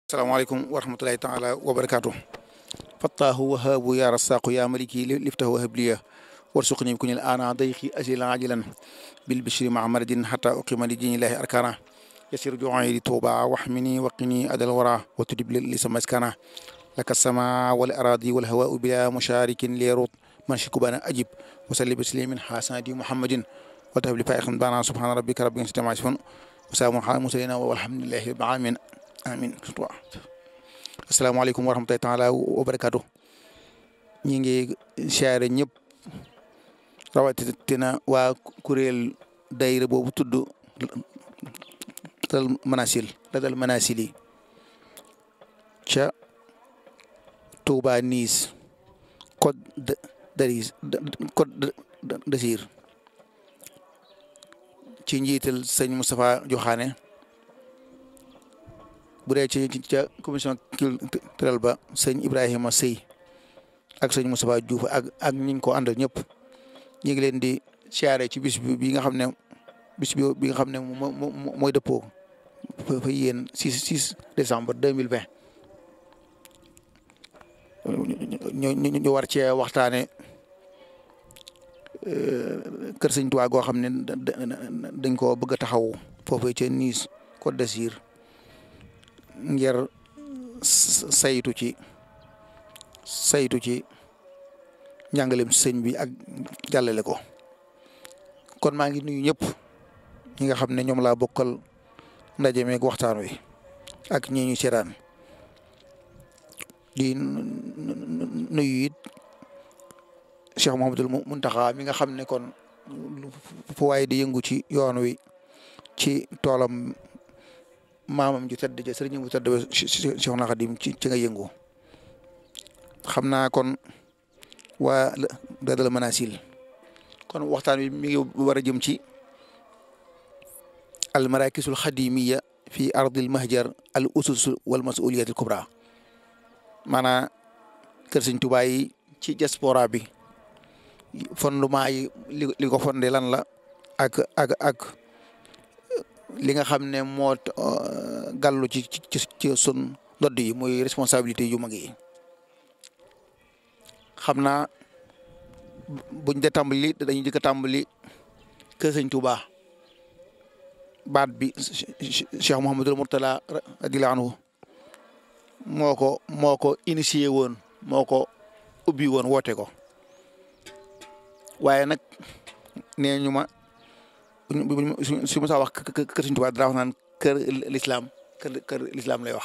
asalaamaaleykum wa rahmatulahi taala wa barakaatu fattaahu wahaabu ya rasaqu ya maliki liftahu wahabliya warsuqni kunil ana dayqi asilan ajilan bil bishri maa maradin xata uqima li dinillahi arkana yasir ju'i li tuuba waxmini waqini adal wara wa tudib li sama iskana laka sama wal aradi wal hawau bila musharikin lirut man shikubana ajib wa salli bislimin xasanati muhammadin wa tahab li faiqan bana subhana rabbika rabbil izzati amma yasifun wa salaamun ala mursalina walhamdulillahi rabbil alamin amin asalaamaaleykum wa rahmatulahi taala wa barakaatu ñi ngi siyaare ñëpp rawatina waa kuréel dayra boobu tudd dal manasil dal manasil yi ca Touba Niis Côte d'Azur Côte d'Azur ci njiital sëñ Moustapha Joxaane bu dee ci ca commission culturelle ba sëñ Ibrahima Sëy ak sëñ Moustapha Diouf ak ak ñi ko àndal ñëpp ñu ngi leen di siyaare ci bis bi bi nga xam ne bis bi bi nga xam ne mooy dëppoo fa yéen 6 6 décembre 2020 ñu ñu war cee waxtaane kër sëñ Tuubaa goo xam ne dañ koo bëgg a taxaw foofee ca Nice Côte d'Azur ngir saytu ci saytu ci njàngalem sëñ bi ak jàllale ko kon maa ngi nuyu ñëpp ñi nga xam ne ñoom laa bokkal ndaje meeg waxtaan wi ak ñi ñu seetaan di nuyu it Cheikh Mouhamadul Muntaxa mi nga xam ne kon fu waaye di yëngu ci yoon wi ci toolam maamam ju tedd ja sëriñ bu tedd ba Cheikhul Khadim ci ci nga yëngu xam naa kon waa dadal manasil kon waxtaan wi mi ngi war a jëm ci al marakisul xadimiya fi ardil mahjar al usus wal masuliyat al kubra maanaam kër sëñ Tuubaa yi ci diaspora bi fondement yi li li ko fondé lan la ak ak ak li nga xam ne moo gàllu ci ci ci sun dodd yi muy responsabilité yu mag yi xam naa buñ de tàmbali dañuy jëkk a tàmbali kër sëñ Touba baat bi Cheikh Mouhamadul Mourtala radiyallahu anhu moo ko moo ko initié woon moo ko ubbi woon woote ko waaye nag nee ñu ma su ma saa wax kër sëñ Tuubaa dara wax naan kër lislaam kër kër lislaam lay wax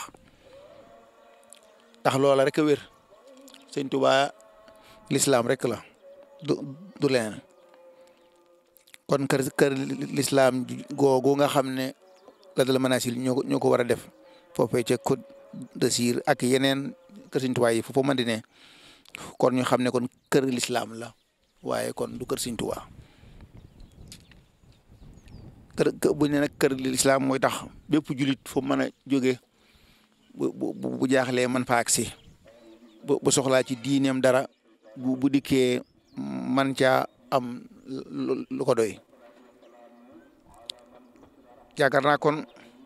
ndax loola rek a wér sëñ Tuubaa lislaam rek la du du leneen kon kër kër lislaam googu nga xam ne la dala manasil ñoo ko ñoo ko war a def foofee ca Côte d'Azur ak yeneen kër sëñ Tuubaa yi foofu mën di ne kon ñu xam ne kon kër lislaam la waaye kon du kër sëñ Tuubaa kër bu ne nag kër lislaam mooy tax bépp julit fu mën a jóge bu bu bu jaaxlee man fa agsi bu bu soxlaa ci diineem dara bu bu dikkee man caa am lu ko doy yaakaar naa kon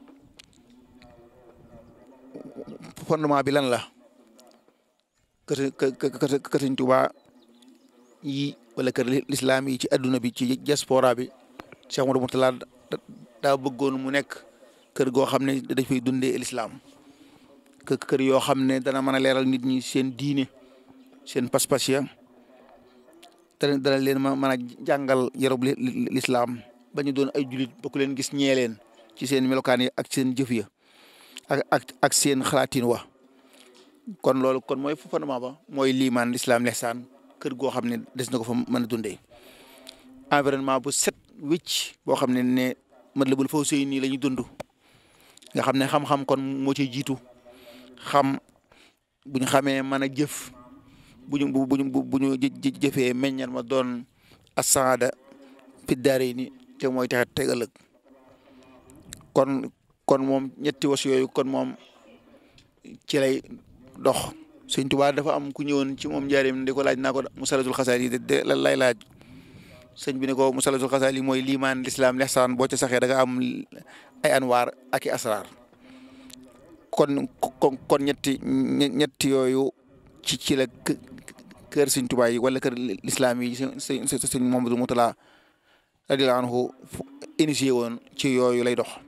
fondement bi lan la kër kër kër Sëñ Tuubaa yi wala kër lislaam yi ci adduna bi ci diaspora bi Cheikh Modou Mourtala daa bëggoon mu nekk kër goo xam ne dañ fay dundee lislaam kër yoo xam ne dana mën a leeral nit ñi seen diine seen pas-pas ya dana dana leen mën a jàngal yarub lislaam ba ñu doon ay julit ba ku leen gis ñee leen ci seen melokaan yi ak seen jëf ya ak ak ak seen xalaatin wa kon loolu kon mooy fondement ba mooy liimaan lislaam lihsaan kër goo xam ne des na ko fa mën a dundee environnement bu set wicc boo xam ne ne Matlabul Fawzayni nii la ñuy dund nga xam ne xam-xam kon moo ci jiitu xam bu ñu xamee mën a jëf bu ñu bu ñu bu ñu jëfee meññal ma doon asaada fi daare ni te mooy tax teg ëllëg kon kon moom ñetti was yooyu kon moom ci lay dox Sëñ Tuubaa dafa am ku ñëwoon ci moom njaareem di ko laaj naa ko musalatul xasaal yi de lan lay laaj sëñ bi ne ko musalatul xasaal yi mooy liimaan lislaam lihsaan boo ca saxee da nga am ay anwaar ak i asraar kon kon kon ñetti ñetti yooyu ci ci la kër Sëñ Tuubaa yi wala kër lislaam yi sëñ sëñ Mamadou Moutala radiyallaahu anhu initié woon ci yooyu lay dox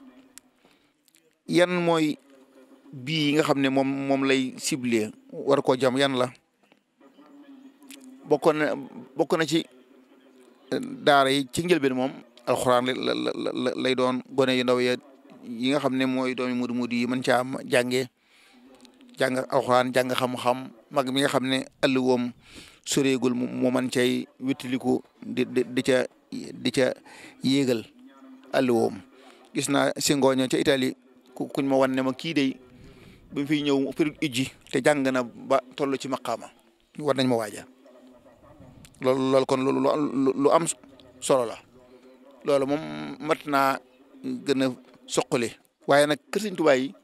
yan mooy bii yi nga xam ne moom moom lay ciblé war koo jam yan la bokkoon na bokk na ci daara yi ci njëlbeen moom alxuraan la la lay doon gone yu ndaw ya yi nga xam ne mooy doomi mudu mudu yi mën caa jàngee jàng alxuraan jàng xam-xam mag mi nga xam ne ëllëgoom soreegul mu man cay wittiliku di di di ca di ca yéegal ëllëgoom gis naa si ngooño ca Italie kuñ ma wan ne ma kii day bi mu fiy ñëw période ijji te jàng na ba toll ci maqaama war nañ ma waaja loolu loolu kon lu lu am solo la loolu moom mat naa gën a soqali waaye nag kër Sëñ Tuubaa yi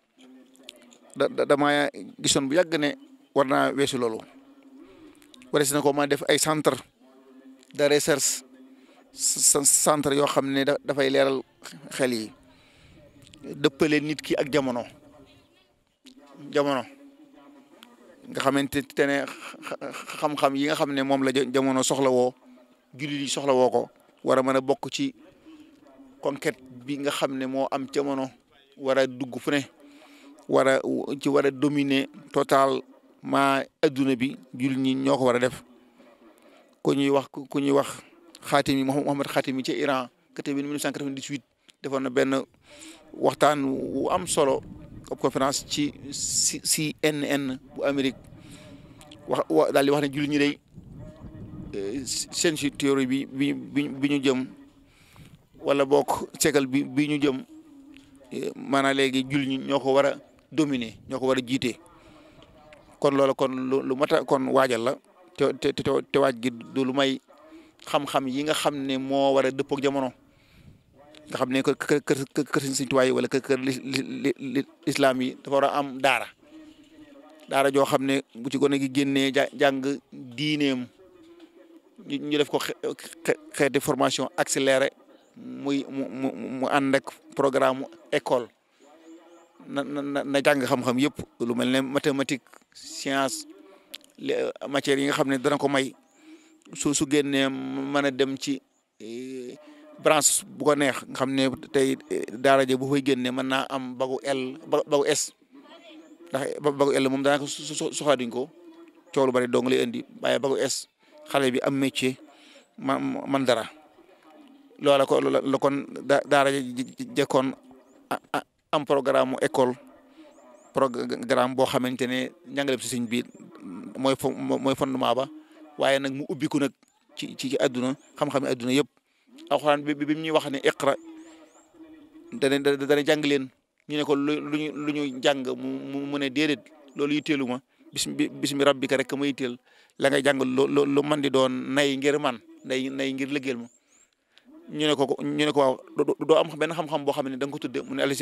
da dama gisoon bu yàgg ne war naa weesu loolu warees na ko ma def ay centre de recherche centre yoo xam ne dafay leeral xel yi dëppale nit ki ak jamono jamono nga xamante ne xam-xam yi nga xam ne moom la jamono soxla woo jullit yi soxla woo ko war a mën a bokk ci conquête bi nga xam ne moo am jamono war a dugg fu ne war a ci war a dominer totalement adduna bi jullit ñi ñoo ko war a def ku ñuy wax ku ñuy wax xaatimi Mohamed xaatimi ci Iran kate bi 1998 defoon na benn waxtaan wu am solo ab conférence ci CNN bu Amérique wax wa daal di wax ne jullit ñi day seen si théorie bi bi bi ñu jëm wala bokk seekal bi bi ñu jëm maanaam léegi jullit ñi ñoo ko war a dominer ñoo ko war a jiite kon loolu kon lu mat a kon waajal la te te te waaj gi du lu may xam-xam yi nga xam ne moo war a dëppook jamono nga xam ne kër kër kër kër Sëñ Tuubaa yi wala kër kër lislaam yi dafa war a am daara daara joo xam ne bu ci gone gi génnee jàng diineem ñu def ko xeeti formation accéléré muy mu mu mu ànd ak programme école na na na jàng xam-xam yëpp lu mel ne mathématique science matières yi nga xam ne dana ko may su su génnee mën a dem ci branche bu ko neex nga xam ne tey daara ja bu fay génne mën naa am bagu L bagu S ndax bagu L moom daanaka soxlaa duñ ko coow lu bari dong lay indi waaye bagu S xale bi am métier ma man dara loola ko la kon daara jekkoon am programme mu école programme boo xamante ne njàngale si sëñ bi mooy fo mooy fondement ba waaye nag mu ubbiku nag ci ci ci àdduna xam-xam yi àdduna yëpp alxuraan bi bi ñuy wax ne iqra dana dana jàng leen ñu ne ko lu luñu lu ñu jàng mu mu ne déedéet loolu yitteelu ma bis bismi rabbika rek ma yitteel la ngay jàng lu lu man di doon nay ngir man nay nay ngir liggéeyal ma ñu ne ko ñu ne ko waaw doo am benn xam-xam boo xam ne da nga ko tudde mu ne ali si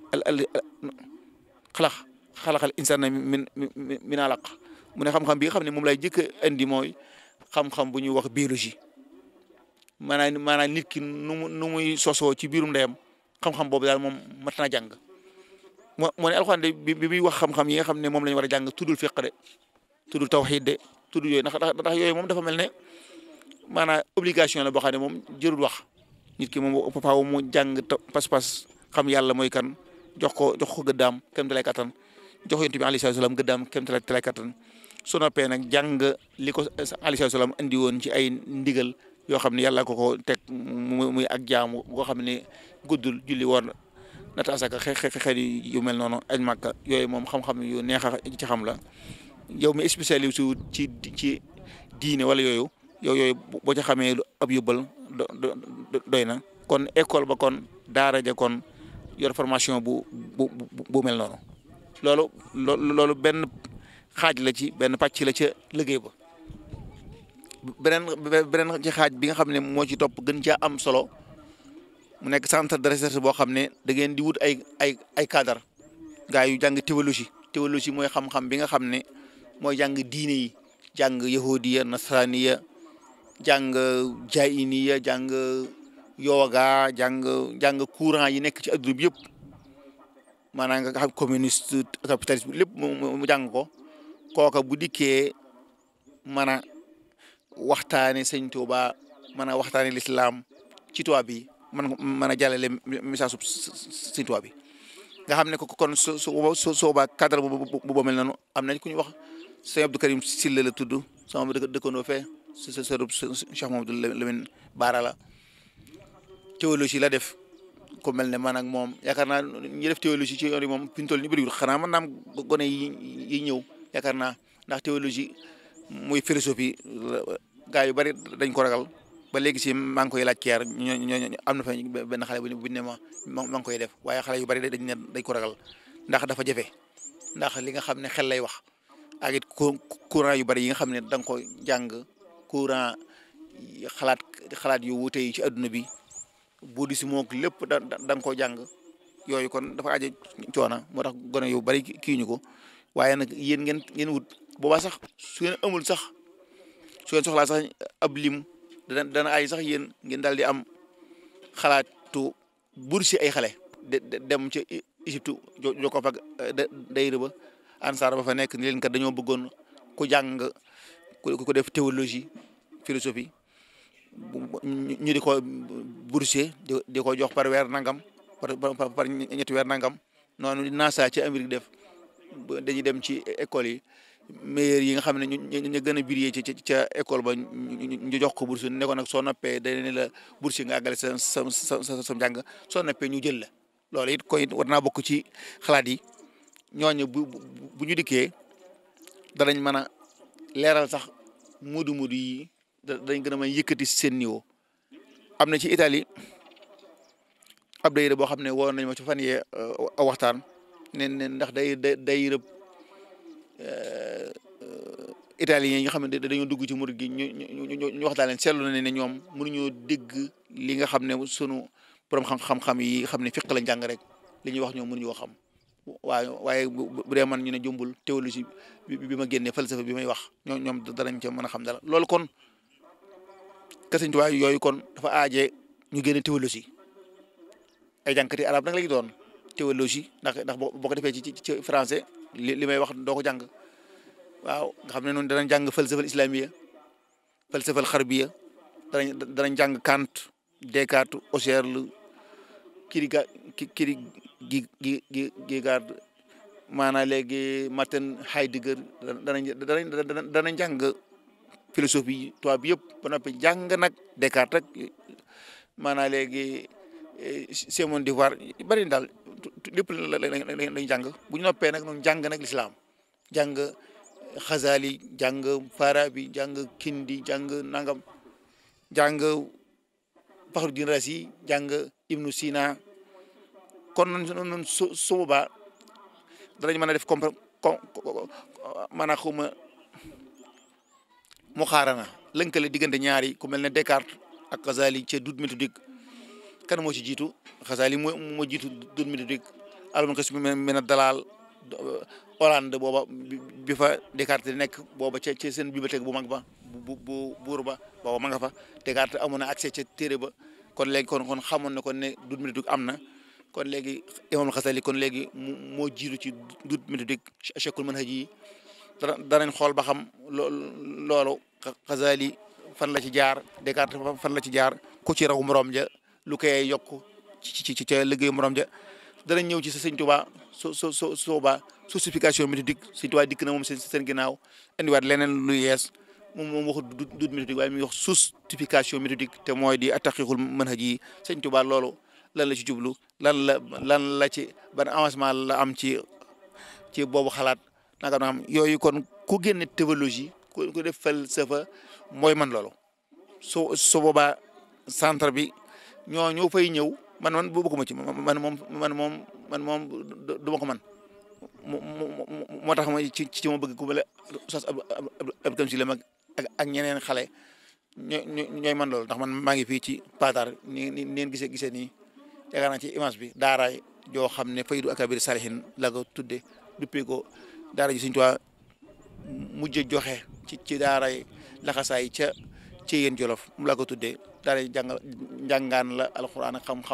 xalax xalaxal insana min min alaq mu ne xam-xam bi nga xam ne moom lay jëkk a indi mooy xam-xam bu ñuy wax biologie maanaam maanaam nit ki nu mu nu muy sosoo ci biirum ndeyam xam-xam boobu daal moom mat naa jàng moo moo ne alxuraan de bi bi muy wax xam-xam yi nga xam ne moom la ñu war a jàng tuddul fiq de tuddul tawxiid de tuddul yooyu ndax ndax yooyu moom dafa mel ne maanaam obligation la boo xam ne moom jërul wax nit ki moom faaw mu jàng pas-pas xam yàlla mooy kan jox ko jox ko gëddaam kem talay kattan jox yonent bi alayhi salaam gëddaam kem talay kattan su noppee nag jàng li ko alayhi salaam indi woon ci ay ndigal yoo xam ne yàlla ko ko teg muy ak jaamu boo xam ne guddul julli woon nata asaka xe xeet yu mel noonu aj màkka yooyu moom xam-xam yu neex a ci xam la yow mi spécialiste wu ci ci diine wala yooyu yow yooyu boo ci xamee ab yóbbal doy na kon école ba kon daara ja kon yor formation bu bu bu mel noonu loolu loolu benn xaaj la ci benn pàcc la ca liggéey ba beneen beneen ci xaaj bi nga xam ne moo ci topp gën caa am solo mu nekk centre de recherche boo xam ne da ngeen di wut ay ay ay cadre gaa yu jàng théologie théologie mooy xam-xam bi nga xam ne mooy jàng diine yi jàng yahudiya nasraniya jàng jainiya jàng yoga jàng jàng courant yi nekk ci adduna bi yëpp maanaam nga xam communiste capitaliste lépp mu jàng ko kooka bu dikkee mën a waxtaane sëñ Tuuba mën a waxtaane lislaam ci tubaab bi man mën a jàllale message su sëñ Tuuba bi nga xam ne ko kon su su soobaa cadre bu bu bu mel noonu am nañ ku ñu wax sëñ Abdou Karim Silla la tudd sama dëkk dëkkandoo fee sa sa sërub Cheikh Mamadou Lamine Baara la théologie la def ku mel ne man ak moom yaakaar naa ñi def théologie ci yoon yi moom fi ñu toll nii bëriwul xanaa man naam gone yi yi ñëw yaakaar naa ndax théologie muy philosophie gaa yu bari dañ ko ragal ba léegi si maa ngi koy laaj keer ñoo ñoo am na fa benn xale bu bu ne ma maa ngi koy def waaye xale yu bari dañ ne dañ ko ragal ndax dafa jafe ndax li nga xam ne xel lay wax ak it courant yu bari yi nga xam ne da nga ko jàng courant xalaat xalaat yu wuute yi ci adduna bi boo di si moog lépp da da nga koo jàng yooyu kon dafa aje coona moo tax gone yu bari kii ñu ko waaye nag yéen ngeen ngeen wut boobaa sax su ngeen amul sax su ngeen soxlaa sax ab lim dana dana ay sax yéen ngeen daal di am xalaatu bourse ay xale de dem ca Égypte jo ko fag dayra ba ansaar ba fa nekk ni leen kat dañoo bëggoon ku jàng ku def théologie philosophie ñu di ko boursier di ko jox par weer nangam par par ñetti weer nangam noonu NASA ci Amérique def dañuy dem ci école yi meilleurs yi nga xam ne ñu ñu gën a briller ci ca école ba ñu jox ko bourse ne ko nag soo noppee dañ ne la bourse nga àggale sa sa sa sa njàng soo noppee ñu jël la loolu it koy war naa bokk ci xalaat yi ñooñu bu bu ñu dikkee danañ mën a leeral sax mudu mudu yi dañ gën a mën yëkkati seen niveau am na ci Italie ab dayira boo xam ne woon nañ ma ci fan yee waxtaan ne ne ndax day day rëb italiens yi nga xam ne dañoo dugg ci murid gi ñu ñu ñu waxtaan leen seetlu na ne ñoom mënuñoo dégg li nga xam ne sunu borom xam-xam yi xam ne fiq lañ jàng rek li ñuy wax ñoom mënuñoo xam waaye waaye bu dee man ñu ne jumbul théologie bi ma génnee falsafa bi may wax ñoom ñoom danañ ca mën a xam dara loolu kon Sëñ Tuubaa yooyu kon dafa aaje ñu génne théologie ay jànkati arab nag la ñu doon théologie ndax ndax boo ko defee ci ci français li li may wax doo ko jàng waaw nga xam ne noonu danañ jàng falsafal islamiya falsafal xarbiya danañ danañ jàng Kant Descartes Husserl Kierga Kierga gi gi gi Kierkegaard maanaam léegi Martin Heidegger danañ danañ danañ jàng philosophie tubaab bi yëpp ba noppi jàng nag Descartes rek maanaam léegi Simone de Beauvoir bari daal lépp lañ jàng bu ñu noppee nag noonu jàng nag lislaam jàng Xazali jàng Farabi jàng Kindi jàng nangam jàng Fakhruddin Razi jàng Ibnu Sina kon noonu noonu su su boobaa danañ mën a def compé com maanaam xuma mu xaarana lënkale diggante ñaari ku mel ne Descartes ak Xazali ca doute méthodique kan moo ci jiitu Xazali moo moo jiitu doute méthodique alman kas mën a dalal Hollande booba bi fa Descartes di nekk booba ca ca seen bibliothèque bu mag ba bu bu buur ba booba ma nga fa Descartes amoon na accès ca téere ba kon léegi kon kon xamoon na kon ne doute méthodique am na kon léegi imam Xasali kon léegi mu moo jiitu ci doute méthodique chekul manhaj yi dana danañ xool ba xam loo loolu Xasali fan la ci jaar Descartes fan la ci jaar ku ci raw morom ja lu koy yokk ci ci ci ca liggéeyu morom ja danañ ñëw ci sa sëñ Tuubaa so so so soobaa justification méthodique sëñ Tuubaa dikk na moom seen seen ginnaaw indiwaat leneen lu yees moom moom waxu doute méthodique waaye mi ngi wax justification méthodique te mooy di attaqiqul manhaj yi sëñ Tuubaa loolu lan la ci jublu lan la lan la ci ban avancement la am ci ci boobu xalaat naka na am yooyu kon ku génne théologie ku ku def falsafa mooy man loolu su su boobaa centre bi ñoo ñoo fay ñëw man man bokkuma ci man moom man moom man moom du ma ko man moo tax ma ci ci ma bëgg ku mel ne Oustaz Abdou Kam si la mag ak ak ñeneen xale ñooy ñooy man loolu ndax man maa ngi fii ci Patar ni ni neen gisee gisee nii yaakaar naa ci image bi daara joo xam ne faydu akabir salihin la ko tudde duppee ko daara ji Sëñ Tuubaa mujj joxe ci ci daara laxasaay ca ci yéen jolof mu la ko tuddee daara jàngal njàngaan la alxuraan ak xam-xam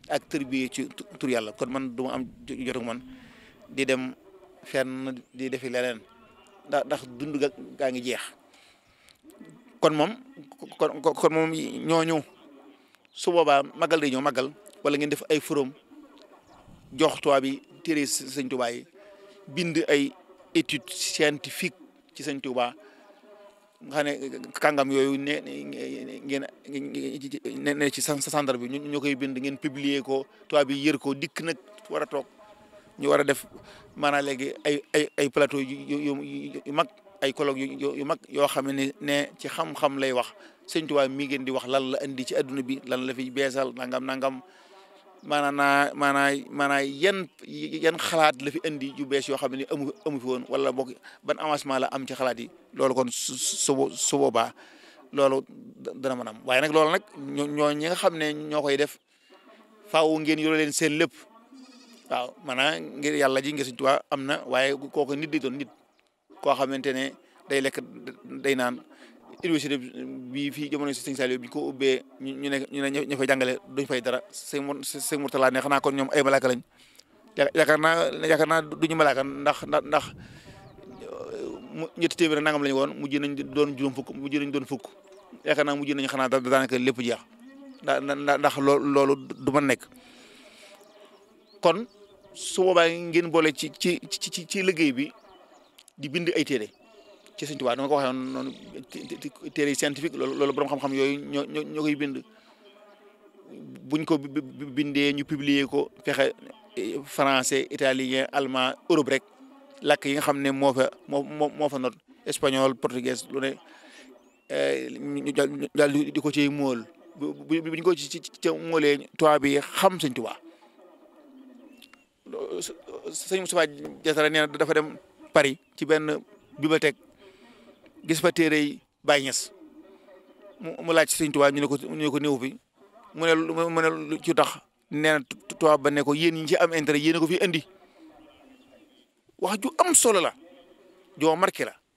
ak tërbiye ci tur yàlla kon man du ma am jot ak man di dem fenn di defi leneen ndax ndax dund ga gaa ngi jeex kon moom kon kon moom ñooñu su boobaa magal day ñëw magal wala ngeen def ay forum jox tubaab bi téere sëñ Tuubaa yi bind ay étude scientifique ci sëñ Tuubaa nga xam ne kàngam yooyu ne ngeen ne ci centre bi ñu koy bind ngeen publier ko tubaab bi yër ko dikk nag war a toog ñu war a def maanaam léegi ay ay ay plateau yu yu mag ay colloque yu yu mag yoo xam ne ne ci xam-xam lay wax sëñ Tuubaa mi ngeen di wax lan la indi ci adduna bi lan la fi beesal nangam nangam maanaam naa maanaam maanaam yan yan xalaat la fi indi yu bees yoo xam ne amu amu fi woon wala boog ban avancement la am ci xalaat yi loolu kon su su su boobaa loolu dana mën am waaye nag loolu nag ñoo ñi nga xam ne ñoo koy def faaw ngeen yore leen seen lépp waaw maanaam ngir yàlla ji ngir Sëñ Tuubaa am na waaye kooku nit di doon nit koo xamante ne day lekk day naan université bi fii jamono si Sëñ Saliou bi ko ubbee ñu ne ñu ne ñu fay jàngale duñ fay dara sëñ sëñ Murtala ne xanaa kon ñoom ay malaaka lañ yaakaar naa yaakaar naa duñu malaaka ndax ndax ndax ñetti téeméer nangam lañu woon mujj nañ doon juróom fukk mujj nañ doon fukk yaakaar naa mujj nañ xanaa daanaka lépp jeex ndax ndax loolu du ma nekk kon su boobaa ngeen boole ci ci ci ci liggéey bi di bind ay téere ci Sëñ Tuubaa dama ko waxee noonu téere scientifique loolu loolu borom xam-xam yooyu ñoo ñoo ñoo koy bind buñ ko bindee ñu publier ko fexe français italien allemand Europe rek làkk yi nga xam ne moo fa moo moo fa not espagnol portugais lu ne ñu daal di ko ciy móol bu buñ ko ci ci ca móolee tubaab bi xam Sëñ Tuubaa sëñ Moustapha Diatara nee na dafa dem Paris ci benn bibliothèque gis fa téere yi Baay Ñas mu laaj Sëñ Tuubaa ñu ne ko ñu ne ko néew fi mu ne mu ne lu ci tax nee na tubaab ba ne ko yéen ñi ci am intérêt yéen a ko fi indi wax ju am solo la joo marqué la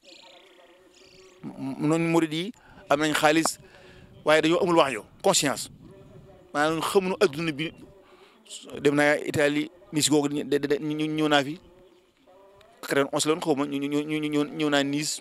noonu murid yi am nañ xaalis waaye dañoo amul wax yo conscience maanaam xamuñu adduna bi dem naa Italie Nice googu ñëw naa fi ren onze la woon xaw ma ñu ñu ñu ñëw naa Nice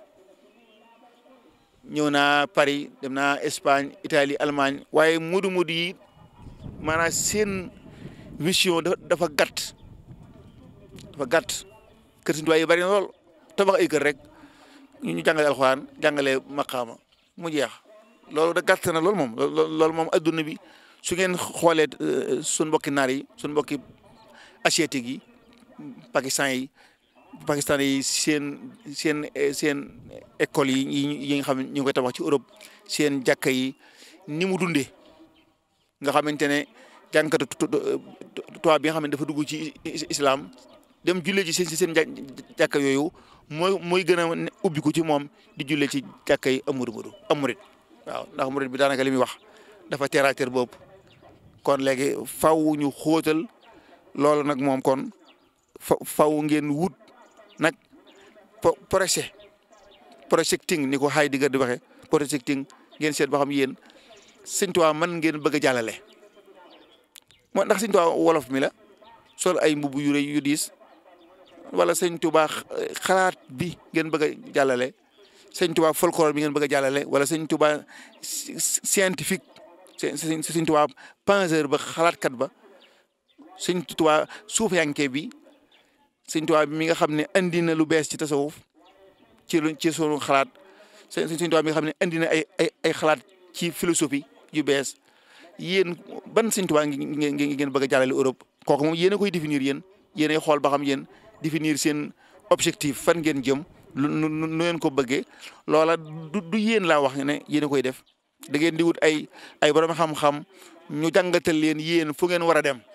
ñëw naa Paris dem naa Espagne Italie Allemagne waaye mudu mudu yi maanaam seen vision dafa gàtt dafa gàtt kër Sëñ Tuubaa yi bari na lool tabax ay kër rek ñu ñu jàngale alxuraan jàngale maqaama mu jeex loolu da gàtt na loolu moom loolu moom adduna bi su ngeen xoolee suñ mbokki naar yi suñ mbokki asiatique yi pakistan yi pakistan yi seen seen seen école yi yi nga xam ne ñu ngi koy tabax ci Europe seen jàkka yi ni mu dundee nga xamante ne jànkatu tubaab bi nga xam ne dafa dugg ci islam dem jullee ci seen seen jàkka yooyu mooy mooy gën a ubbiku ci moom di jullee ci jàkka yi amuru mudu amurit waaw ndax murit bi daanaka li muy wax dafa terre à terre boobu kon léegi faw ñu xóotal loolu nag moom kon fa faw ngeen wut nag projet projecting ni ko Heidegger di waxee projecting ngeen seet ba xam yéen Sëñ Tuubaa man ngeen bëgg a jàllale moo ndax Sëñ Tuubaa wolof mi la sol ay mbubb yu rëy yu diis wala Sëñ Tuubaa xalaat bi ngeen bëgg a jàllale Sëñ Tuubaa folklore bi ngeen bëgg a jàllale wala Sëñ Tuubaa scientifique Sëñ Tuubaa penseur ba xalaatkat ba Sëñ Tuubaa suufiyanke bi Sëñ Tuubaa bi mi nga xam ne andi na lu bees ci tasawuf ci lu ci sunu xalaat Sëñ Tuubaa mi nga xam ne andi na ay ay ay xalaat ci philosophie yu bees yéen ban Sëñ Tuubaa ngeen ngeen bëgg a jàllale Europe kooku moom yéen a koy définir yéen yéen ay xool ba xam yéen définir seen objectif fan ngeen jëm lu nu nu ngeen ko bëggee loola du du yéen laa wax ne yéen a koy def da ngeen di wut ay ay borom xam-xam ñu jàngatal leen yéen fu ngeen war a dem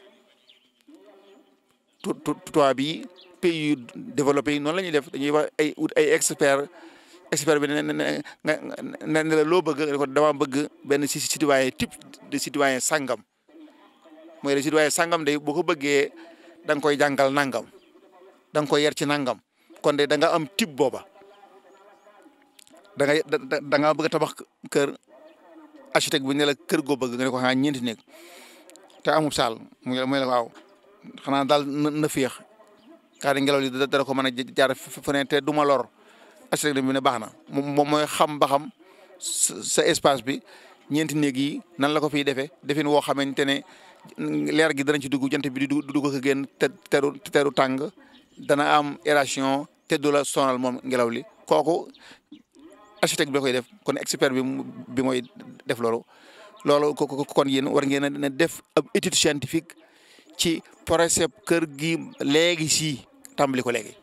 tu tu tubaab yi pays yu développé yi noonu la ñuy def dañuy wax ay wut ay expert expert bi ne ne ne ne la loo bëgg ne ko dama bëgg benn si citoyen type de citoyen sangam mooy le citoyen sangam day boo ko bëggee da nga koy jàngal nangam da nga koy yar ci nangam kon de da nga am type booba da nga da nga bëgg a tabax kër architecte bi ne la kër goo bëgg nga ne ko xanaa ñeenti néeg te amul saal muy muy la waaw xanaa daal na na féex kaa di ngelaw li dara ko mën a jaar fu ne te du ma lor architecte bi ne baax na moom mooy xam ba xam sa espace bi ñeenti néeg yi nan la ko fiy defee defin woo xamante ne leer gi danañ ci dugg jant bi du dugg ko génn te teru teru tàng dana am aération te du la sonal moom ngelaw li kooku architecte bi da koy def kon expert bi bi mooy def loolu loolu kon yéen war ngeen a def ab étude scientifique ci projet kër gi léegi si tàmbali ko léegi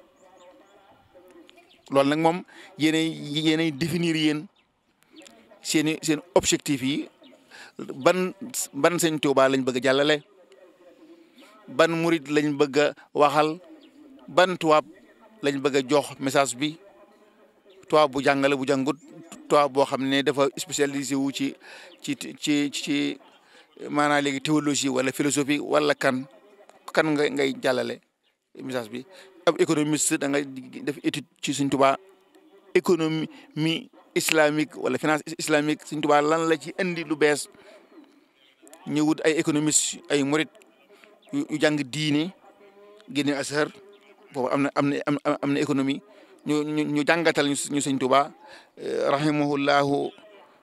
loolu nag moom yéenay yéenay définir yéen seeni seen objectif yi ban ban sëñ Tuubaa lañ bëgg a jàllale ban murit lañ bëgg a waxal ban tubaab lañ bëgg a jox message bi tubaab bu jàngale bu jàngut tubaab boo xam ne dafa spécialisé wu ci ci ci ci maanaam léegi théologie wala philosophie wala kan kan nga ngay jàllale message bi ab économiste da nga def étude ci Sëñ Tuubaa économie islamique wala finance islamique Sëñ Tuubaa lan la ci indi lu bees ñu wut ay économiste ay murit yu jàng diine génne asar boobu am na am na am na économie ñu ñu ñu jàngatal ñu ñu Sëñ Tuubaa rahimahullahu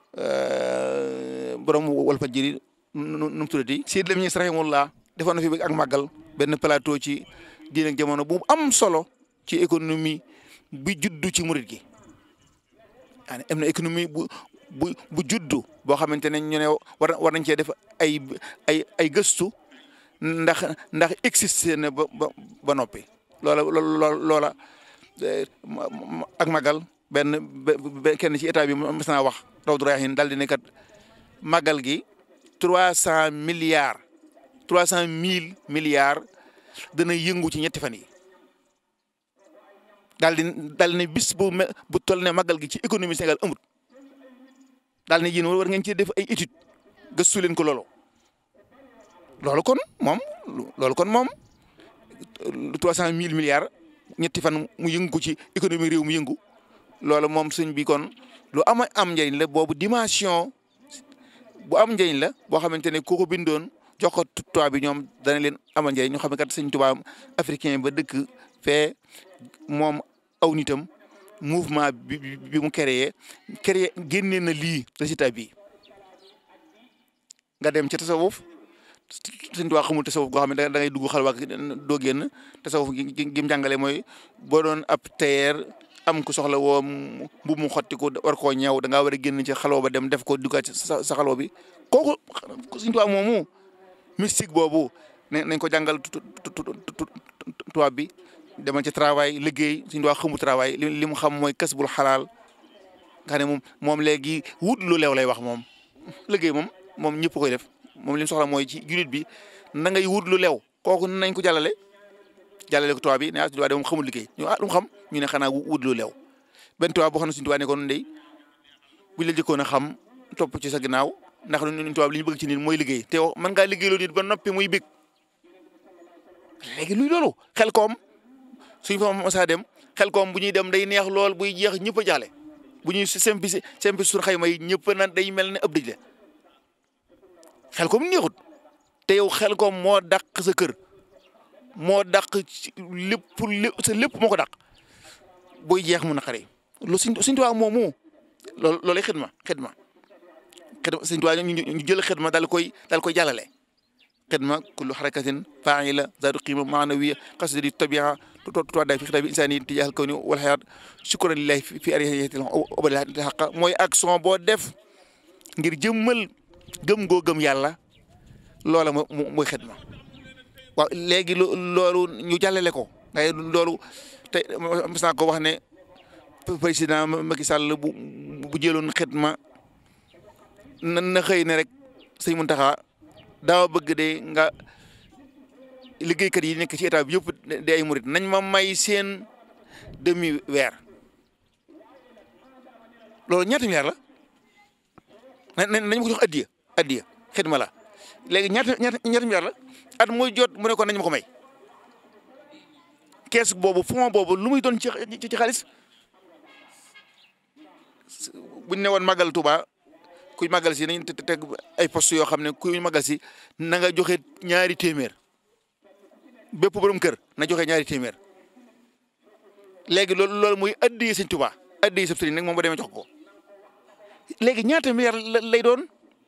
borom Walfadjri nu mu tuddati Sidi Lamine Niass rahimahullah defoon na fi ak màggal benn plateau ci diine ak jamono bu am solo ci économie bi juddu ci murit gi am na économie bu bu bu juddu boo xamante ne ñu ne war war nañ cee def ay ay ay gëstu ndax ndax existé na ba ba noppi loola loola ak magal benn kenn ci état bi mas naa wax Rawdu Rayaahiin daal di ne kat magal gi trois cent milliards trois cent mille milliards dana yëngu ci ñetti fan yi daal di daal ne bis bu me bu toll ne magal gi ci économie Sénégal amut daal ne yéen war ngeen ci def ay étude gëstu leen ko loolu loolu kon moom loolu kon moom trois cent mille milliards ñetti fan mu yëngu ko ci économie réew mu yëngu loolu moom sëñ bi kon lu am am njëriñ la boobu dimension bu am njëriñ la boo xamante ne ku ko bindoon jox ko tubaab bi ñoom dana leen amal njëriñ ñu xam ne kat sëñ tubaab africain ba dëkk fee moom aw nitam mouvement bi bi mu créé créé génnee na lii résultat bi nga dem ci tasawuf sëñ tubaab xamul tasawuf goo xam ne da ngay dugg xalwa doo génn tasawuf gi gi mu jàngale mooy boo doon ab tailleur am ku soxla woo mbu mu xotti ko war koo ñëw da ngaa war a génn ci xaloo ba dem def ko duggaat sa sa xaloo bi kooku sëñ tubaab moomu mystique boobu ne nañ ko jàngal tubaab bi demal ci travail liggéey suñu doon xamul travail li mu xam mooy kas bul xalaal nga xam ne moom moom léegi wut lu leew lay wax moom liggéey moom moom ñëpp koy def moom li mu soxla mooy ci julit bi na ngay wut lu leew kooku nañ ko jàllale jàllale ko tubaab bi ne ah suñu tubaab de moom xamul liggéey ñu ah lu mu xam ñu ne xanaa wut lu leew benn tubaab boo xam ne suñu tubaab ne ko ndey buñ la jëkkoon a xam topp ci sa ginnaaw ndax ñun tubaab li ñu bëgg ci nit mooy liggéey te yow mën ngaa liggéey loo nit ba noppi muy bég léegi luy loolu xel koom suñ fa mosaa dem xel koom bu ñuy dem day neex lool buy jeex ñëpp a jaale bu ñuy sempi sempi suñu xayma yi ñëpp na day mel ne ëpp dëj la xel koom neexut te yow xel koom moo dàq sa kër moo dàq lépp lépp sa lépp moo ko dàq buy jeex mu naqare lu suñ suñ tubaab moomu loolu loolay xidma xidma xidma suñ tubaab ñu jël xidma daal koy daal koy jàllale xidma kullu xarakatin faila zaatu qiima maanawiya qasdi tabia tuwaddaay fi xitaabi insaani tijaahal kawni wal xayaat shukran lillahi fi ariyatil obadil xaqa mooy action boo def ngir jëmmal gëm goo gëm yàlla loola mo mooy xidma waaw léegi loolu ñu jàllale ko ngay loolu te mas naa ko wax ne président Macky Sall bu bu jëloon xidma na na xëy ne rek sëñ Muntaxa daaw bëgg de nga liggéeykat yi nekk ci état bi yëpp de ay murit nañ ma may seen demi weer loolu ñaata milliard la nañ nañ ma ko jox addiya addiya xidma la léegi ñaata ñaata ñaata milliard la at muy jot mu ne ko nañ ma ko may kees boobu fond boobu lu muy doon ci ci xaalis buñ ne woon màggal Tuuba kuy màggal si nañ teg ay poste yoo xam ne kuy màggal si na nga joxe ñaari téeméer bépp borom kër na joxe ñaari téeméer léegi loolu loolu muy addi sëñ Tuubaa addi sëb sëriñ nag moom ba demee jox ko léegi ñaata milliard lay doon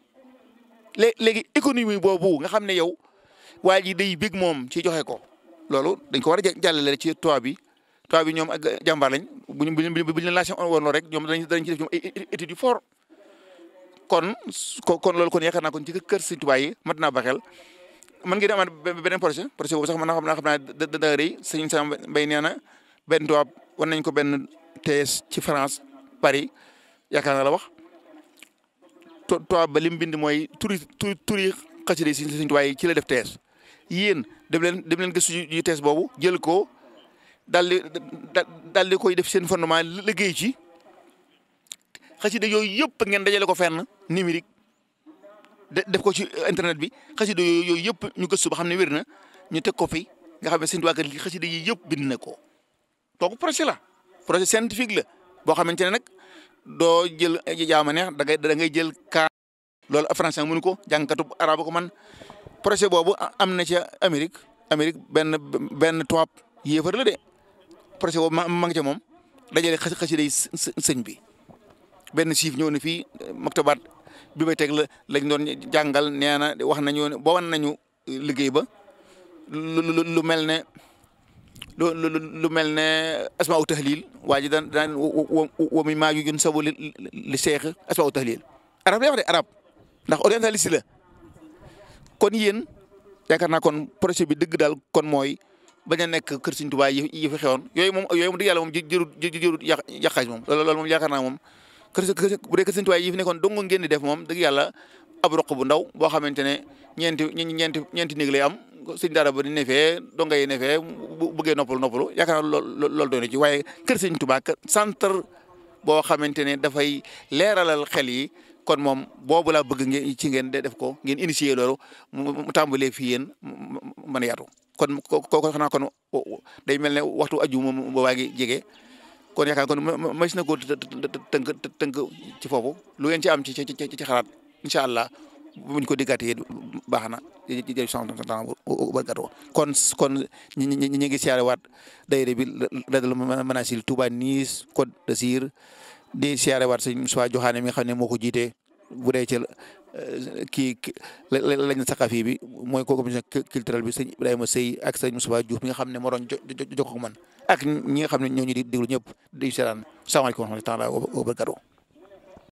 lé léegi économie boobu nga xam ne yow waa ji day bég moom ci joxe ko loolu dañ ko war a jàllale ci toit bi toit bi ñoom ak jàmbaar lañ bu ñu bu ñu bu ñu la lancé woon loolu rek ñoom danañ danañ ci def ñoom ay études yu fort kon kon loolu kon yaakaar naa kon ci kër Sëñ Tuubaa yi mat naa baxel man ngeen amaat beneen projet projet boobu sax man xam naa xam naa da da rëy sëñ Sam Mbay nee na benn tubaab war nañ ko benn thèse ci France Paris yaakaar naa la wax tubaab ba li mu bind mooy turi turi turi xasida yi Sëñ Tuubaa yi ci la def thèse yéen dem leen dem leen gëstu ji thèse boobu jël ko daal di daal di koy def seen fondement liggéey ci xasida yooyu yëpp ngeen dajale ko fenn numérique def ko ci internet bi xasida yooyu yëpp ñu gëstu ba xam ne wér na ñu teg ko fi nga xam ne Sëñ Tuubaa li xasida yi yëpp bind na ko donc projet la projet scientifique la boo xamante ne nag doo jël jaama neex da ngay da ngay jël kaa loolu français mënu ko jàngkatu arabe ko man projet boobu am na ca Amérique Amérique benn benn tubaab yéefar la de projet boobu ma ma nga ca moom dajale xas xasida yi sëñ bi benn siif ñëw na fii maktabaat bi may teg la lañ doon jàngal nee na wax nañu ne ba wan nañu liggéey ba lu lu mel ne lu lu mel ne asmaa u tahlil waa ji daan daan wa mi maa yun sabu li li seex asmaa u tahlil arab lay wax de arab ndax orientaliste la kon yéen yaakaar naa kon projet bi dëgg daal kon mooy bañ a nekk kër Sëñ Tuubaa yi yi fi xewoon yooyu moom yooyu moom dëgg yàlla moom jërut jërut yàq yàqaaj moom loolu moom yaakaar naa moom kër bu dee kër Sëñ Tuubaa yi fi nekkoon dong ngeen di def moom dëgg yàlla ab roq bu ndaw boo xamante ne ñeenti ñeenti ñeenti néeg lay am sëñ daara ba di ne fee donga yi ne fee bu bëggee noppalu noppalu yaakaar naa loolu loolu doy na ci waaye kër Sëñ Tuubaa centre boo xamante ne dafay leeralal xel yi kon moom boobu laa bëgg ngeen ci ngeen def ko ngeen initier loolu mu tàmbalee fii yéen mën a yaatu kon kooku xanaa kon day mel ne waxtu aju moom boobaa ngi jege kon yaakaar kon mas na ko tënk tënk ci foofu lu ngeen ci am ci ci ci xalaat incha allah buñ ko diggaatee baax na jërëjëf sant barkatu kon kon ñi ñi ñi ngi siyaare waat daayira bi Ladal Manazil Touba Nice Côte d'Azur di siyaare waat sëñ Moussa Joxaane mi nga xam ne moo ko jiite bu dee ci kii lañ saqafi bi mooy ko commission culturelle bi sëñ Ibrahima Sëy ak sëñ Moussa Diouf mi nga xam ne moo doon jokkoo ak man ak ñi nga xam ne ñoo ñu di déglu ñëpp di seetaan salaamaaleykum wa rahmatulah wa barakatuh